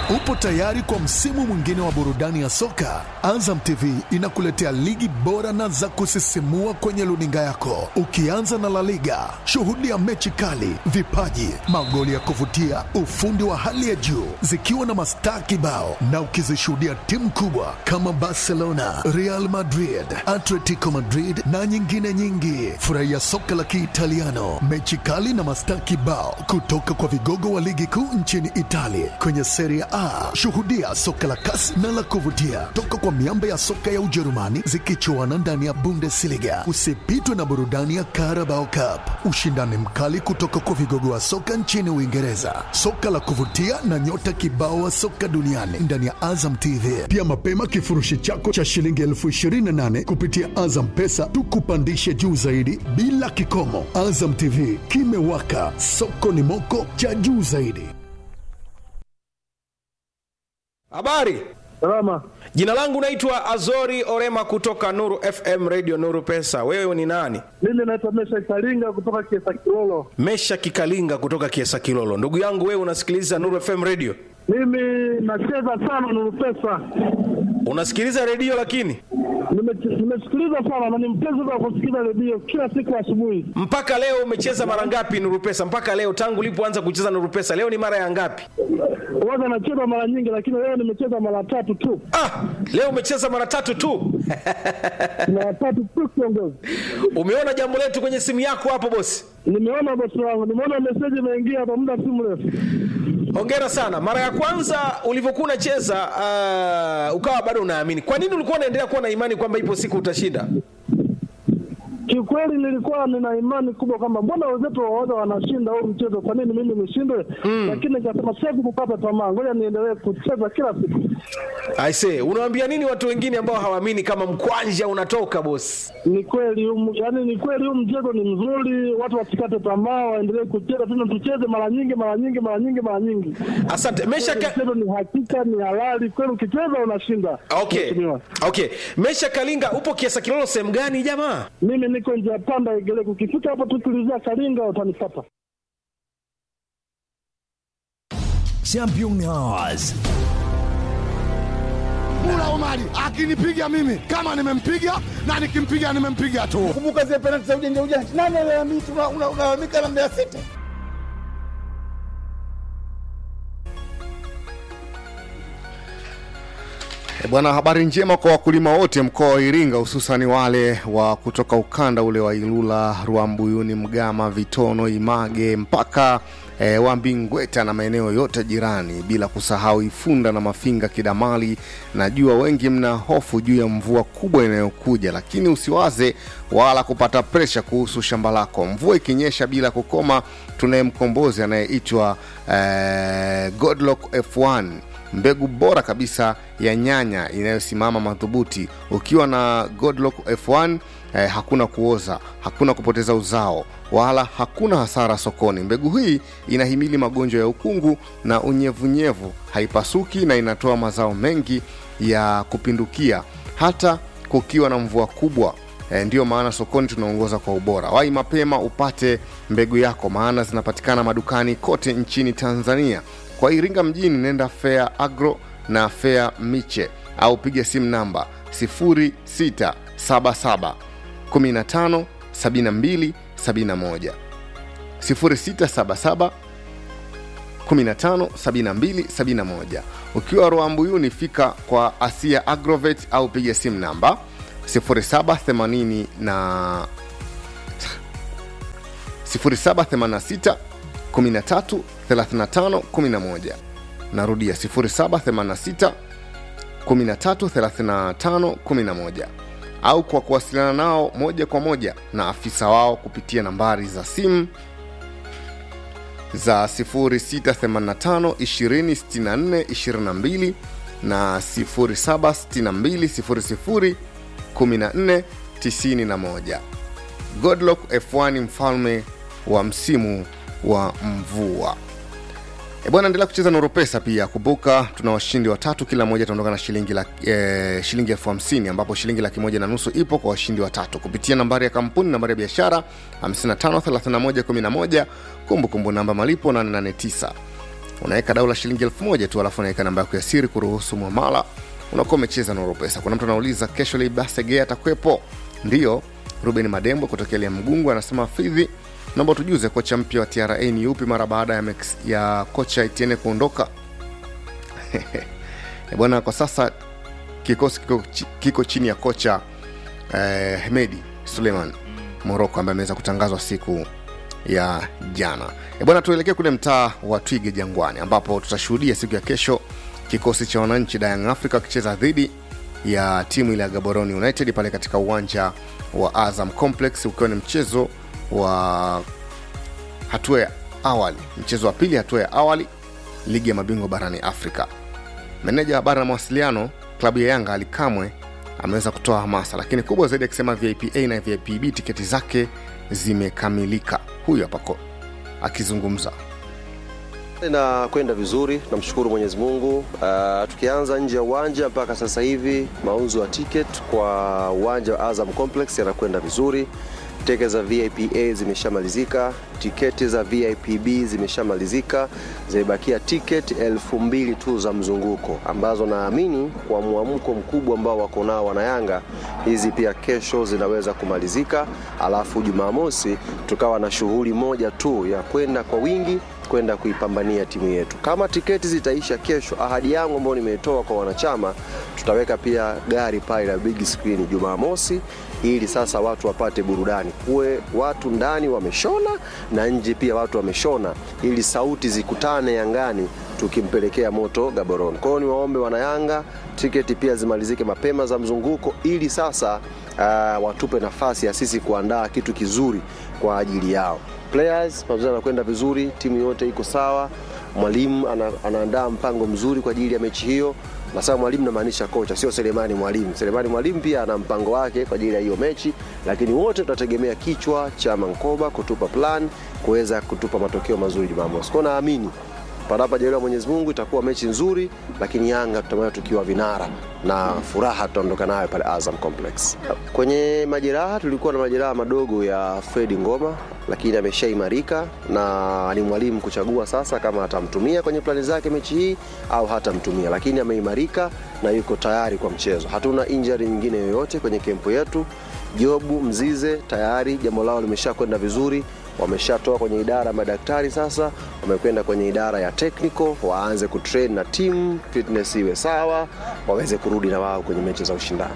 Upo tayari kwa msimu mwingine wa burudani ya soka? Azam TV inakuletea ligi bora na za kusisimua kwenye luninga yako, ukianza na La Liga. Shuhudia mechi kali, vipaji, magoli ya kuvutia, ufundi wa hali ya juu, zikiwa na mastaa kibao, na ukizishuhudia timu kubwa kama Barcelona, Real Madrid, Atletico Madrid na nyingine nyingi. Furahia soka la Kiitaliano, mechi kali na mastaa kibao kutoka kwa vigogo wa ligi kuu nchini Italia kwenye Serie A. Shuhudia soka la kasi na la kuvutia toka kwa miamba ya soka ya Ujerumani zikichuana ndani ya Bundesliga. Usipitwe na burudani ya Carabao Cup, ushindani mkali kutoka kwa vigogo wa soka nchini Uingereza, soka la kuvutia na nyota kibao wa soka duniani ndani ya Azam TV. Pia mapema kifurushi chako cha shilingi elfu ishirini na nane kupitia Azam Pesa tukupandishe juu zaidi bila kikomo. Azam TV kimewaka, soko ni moko cha juu zaidi. Habari, Salama. jina langu naitwa Azori Orema kutoka Nuru FM Radio Nuru Pesa. Wewe ni nani? Mimi naitwa Mesha Karinga kutoka Kiesa Kilolo. Mesha Kikalinga kutoka Kiesa Kilolo. Ndugu yangu, wewe unasikiliza Nuru FM Radio? Mimi nacheza sana Nuru Pesa. Unasikiliza redio lakini Nime- Nimesikiliza sana na ni mpenzi wa kusikiliza redio kila siku asubuhi. mpaka leo umecheza mara ngapi Nuru Pesa? Mpaka leo tangu ulipoanza kucheza Nuru Pesa, leo ni mara ya ngapi? Huwaga nacheza mara nyingi, lakini leo nimecheza mara tatu tu, Ah, leo umecheza mara tatu tu. mara tatu tu kiongozi. Umeona jambo letu kwenye simu yako hapo bosi? Nimeona bosi wangu, nimeona meseji imeingia hapa muda si mrefu. Hongera sana. Mara ya kwanza ulivyokuwa unacheza uh, ukawa bado unaamini. Kwa nini ulikuwa unaendelea kuwa na imani kwamba ipo siku utashinda? Kiukweli nilikuwa nina imani kubwa kwamba mbona wenzetu waoga wanashinda huu mchezo, kwa nini mimi nishindwe? Lakini nikasema siwezi kukata tamaa, ngoja niendelee kucheza kila siku. I say, unawaambia nini watu wengine ambao hawaamini kama mkwanja unatoka bosi? Ni kweli huu- yaani ni kweli huu mchezo ni mzuri, watu wasikate tamaa, waendelee kucheza tena, tucheze mara nyingi mara nyingi mara nyingi mara nyingi. Asante. Mesha Kweli ka... Mchezo ni hakika, ni halali kweli, ukicheza unashinda. Okay. Mheshimiwa. Okay. Mesha Kalinga upo Kiesa Kilolo sehemu gani jamaa? Mimi niko njia panda Igeleko, ukifika hapo tu tulizia Kalinga utanipata. Champion Hours. Mula Omari akinipiga mimi kama nimempiga na nikimpiga nimempiga tu. kumbuka zile penalti za ujanja ujanja. Nani alalamika? Una- una- Unalalamika na Mbeya City. E bwana, habari njema kwa wakulima wote mkoa wa Iringa, hususani wale wa kutoka ukanda ule wa Ilula, Rwambuyuni, Mgama, Vitono, Image mpaka e, Wambingweta na maeneo yote jirani, bila kusahau Ifunda na Mafinga, Kidamali. Najua wengi mna hofu juu ya mvua kubwa inayokuja, lakini usiwaze wala kupata presha kuhusu shamba lako. Mvua ikinyesha bila kukoma, tunaye mkombozi anayeitwa e, Godlock F1 mbegu bora kabisa ya nyanya inayosimama madhubuti. Ukiwa na Godlock F1 eh, hakuna kuoza, hakuna kupoteza uzao, wala hakuna hasara sokoni. Mbegu hii inahimili magonjwa ya ukungu na unyevunyevu, haipasuki na inatoa mazao mengi ya kupindukia hata kukiwa na mvua kubwa. E, ndiyo maana sokoni tunaongoza kwa ubora. Wahi mapema upate mbegu yako, maana zinapatikana madukani kote nchini Tanzania. Kwa Iringa mjini, nenda Fair Agro na Fair Miche au piga simu namba 0677 15 72 71 0677 15 72 71. Ukiwa Rwambuyuni, fika kwa Asia Agrovet au piga simu namba 0780 na 0786 13 35 11. Narudia 0786 13 35 11 au kwa kuwasiliana nao moja kwa moja na afisa wao kupitia nambari za simu za 0685 2064 22 na 0762 00 14 91. Godlock F1 mfalme wa msimu wa mvua. E bwana, endelea kucheza Nuru Pesa pia. Kumbuka tuna washindi watatu, kila mmoja ataondoka na shilingi laki, e, shilingi elfu hamsini ambapo shilingi laki moja na nusu ipo kwa washindi watatu kupitia nambari ya kampuni, nambari ya biashara 553111, kumbukumbu namba malipo 889 unaweka dau la shilingi elfu moja tu alafu unaweka namba yako ya siri kuruhusu mwamala unakuwa umecheza na Oropesa. Kuna mtu anauliza kesho Libasege atakwepo? Ndiyo. Ruben Madembo kutokea Lia Mgungu anasema Fidhi, naomba tujuze kocha mpya wa TRA ni yupi mara baada ya, Mex, ya kocha Etienne kuondoka. Eh, bwana, kwa sasa kikosi kiko, chi- kiko chini ya kocha eh, Hemedi Suleiman Moroko ambaye ameweza kutangazwa siku ya jana. E bwana, tuelekee kule mtaa wa Twige Jangwani ambapo tutashuhudia siku ya kesho kikosi cha wananchi Young Africa wakicheza dhidi ya timu ile ya Gaborone United pale katika uwanja wa Azam Complex, ukiwa ni mchezo wa hatua ya awali, mchezo wa pili hatua ya awali ligi ya mabingwa barani Afrika. Meneja wa habari na mawasiliano klabu ya Yanga Ali Kamwe ameweza kutoa hamasa, lakini kubwa zaidi akisema VIP A na VIP B tiketi zake zimekamilika. Huyu hapa ko- akizungumza. na kwenda vizuri, namshukuru Mwenyezi Mungu. Uh, tukianza nje ya uwanja mpaka sasa hivi mauzo ya ticket kwa uwanja wa Azam Complex yanakwenda vizuri. Tiketi za VIP A zimeshamalizika, tiketi za VIP B zimeshamalizika, zimebakia tiketi elfu mbili tu za mzunguko ambazo naamini kwa mwamko mkubwa ambao wako nao wanayanga, hizi pia kesho zinaweza kumalizika, alafu Jumamosi tukawa na shughuli moja tu ya kwenda kwa wingi kwenda kuipambania timu yetu. Kama tiketi zitaisha kesho, ahadi yangu ambayo nimeitoa kwa wanachama, tutaweka pia gari pale la big screen Jumamosi, ili sasa watu wapate burudani, kuwe watu ndani wameshona na nje pia watu wameshona, ili sauti zikutane Yangani tukimpelekea moto Gaborone. Kwa hiyo niwaombe wanayanga, tiketi pia zimalizike mapema za mzunguko, ili sasa uh, watupe nafasi ya sisi kuandaa kitu kizuri kwa ajili yao players mazoezi yanakwenda vizuri, timu yote iko sawa. Mwalimu ana, anaandaa mpango mzuri kwa ajili ya mechi hiyo. Nasema mwalimu namaanisha kocha, sio Selemani mwalimu. Selemani mwalimu pia ana mpango wake kwa ajili ya hiyo mechi, lakini wote tutategemea kichwa cha Mankoba kutupa plan, kuweza kutupa matokeo mazuri Jumamosi. Kwa naamini panapojaliwa Mwenyezi Mungu itakuwa mechi nzuri, lakini Yanga tutamwona tukiwa vinara na furaha tutaondoka nayo pale Azam Complex. Kwenye majeraha tulikuwa na majeraha madogo ya Fredi Ngoma, lakini ameshaimarika na ni mwalimu kuchagua sasa kama atamtumia kwenye plani zake mechi hii au hatamtumia, lakini ameimarika na yuko tayari kwa mchezo. Hatuna injury nyingine yoyote kwenye kempu yetu. Jobu Mzize tayari jambo lao limesha kwenda vizuri, wameshatoa kwenye idara ya madaktari, sasa wamekwenda kwenye idara ya technical, waanze kutrain na timu, fitness iwe sawa, waweze kurudi na wao kwenye mechi za ushindani.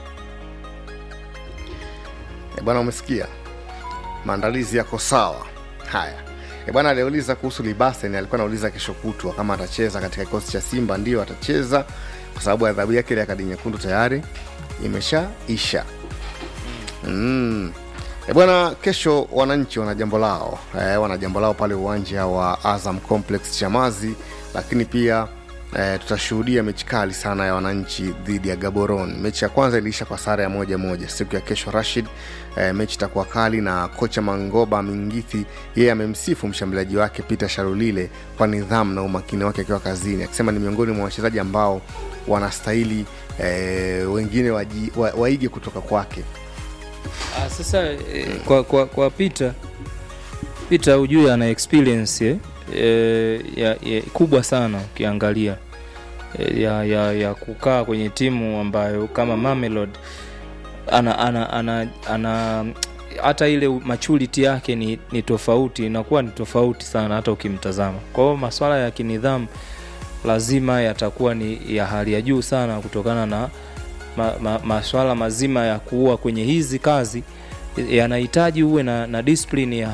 E bwana, umesikia maandalizi yako sawa. Haya e bwana, aliuliza kuhusu Libasen, alikuwa anauliza kesho kutwa kama atacheza katika kikosi cha Simba. Ndio atacheza kwa sababu adhabu yake ile ya kadi nyekundu tayari imeshaisha. Mm. E bwana, kesho wananchi wana jambo lao e, wana jambo lao pale uwanja wa Azam Complex Chamazi, lakini pia e, tutashuhudia mechi kali sana ya wananchi dhidi ya Gaborone. Mechi ya kwanza iliisha kwa sare ya moja moja. Siku ya kesho Rashid, e, mechi itakuwa kali na kocha Mangoba Mingithi yeye amemsifu mshambuliaji wake Peter Sharulile kwa nidhamu na umakini wake akiwa kazini, akisema ni miongoni mwa wachezaji ambao wanastahili e, wengine waji, wa, waige kutoka kwake. Ah, sasa eh, kwa, kwa, kwa Peter Peter ujue ana experience eh, eh, ya, ya, kubwa sana ukiangalia eh, ya, ya, ya kukaa kwenye timu ambayo kama Mamelodi ana, ana, ana, ana hata ile maturity yake ni, ni tofauti inakuwa ni tofauti sana hata ukimtazama kwa hiyo maswala ya kinidhamu lazima yatakuwa ni ya hali ya juu sana kutokana na ma, ma, maswala mazima ya kuua kwenye hizi kazi yanahitaji uwe na, na discipline ya